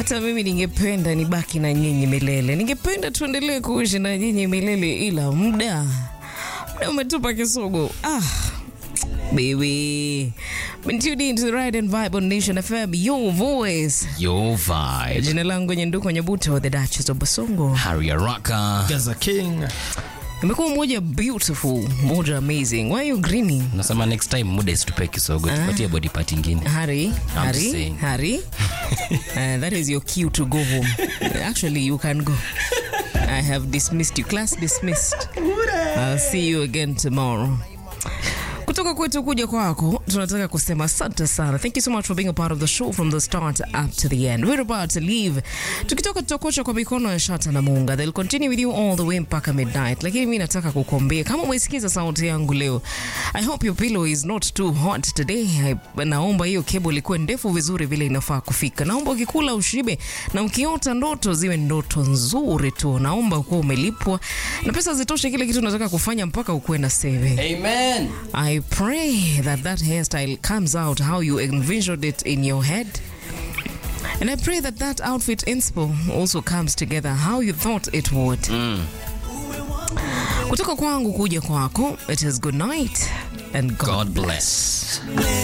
hata mimi ningependa nibaki na nyinyi milele, ningependa tuendelee kuishi na nyinyi milele, ila muda muda umetupa kisogo. Ah, baby, been tuned in to the Ride and Vibe on Nation FM, your voice. Your vibe. Jina langu Nyenduko Nyabuto, the Duchess of Basongo. Harry Araka. Gaza King. Imekuwa moja beautiful, moja amazing. Why are you grinning? Nasema next time muda isitupe kisogo, tupatie body part ingine. Harry, Harry, saying. Harry. uh, that is your cue to go home. Actually, you can go. I have dismissed you. Class dismissed. I'll see you again tomorrow. Kutoka kwetu kuja kwako, tunataka kusema asante sana. Thank you so much for being a part of the show from the start up to the end. We're about to leave. Tukitoka tutakocha kwa mikono ya Shata na Munga. They'll continue with you all the way mpaka midnight. Lakini mimi nataka kukuambia kama umesikiza sauti yangu leo, I hope your pillow is not too hot today. I, naomba hiyo cable ikuwe ndefu vizuri vile inafaa kufika. Naomba ukikula ushibe na ukiota ndoto ziwe ndoto nzuri tu. Naomba ukuwa umelipwa na pesa zitoshe kile kitu unataka kufanya mpaka ukuwe na saving. Amen. I pray that that hairstyle comes out how you envisioned it in your head. And I pray that that outfit inspo also comes together how you thought it would. Kutoka kwangu kuja kwako, it is good night and God, God bless.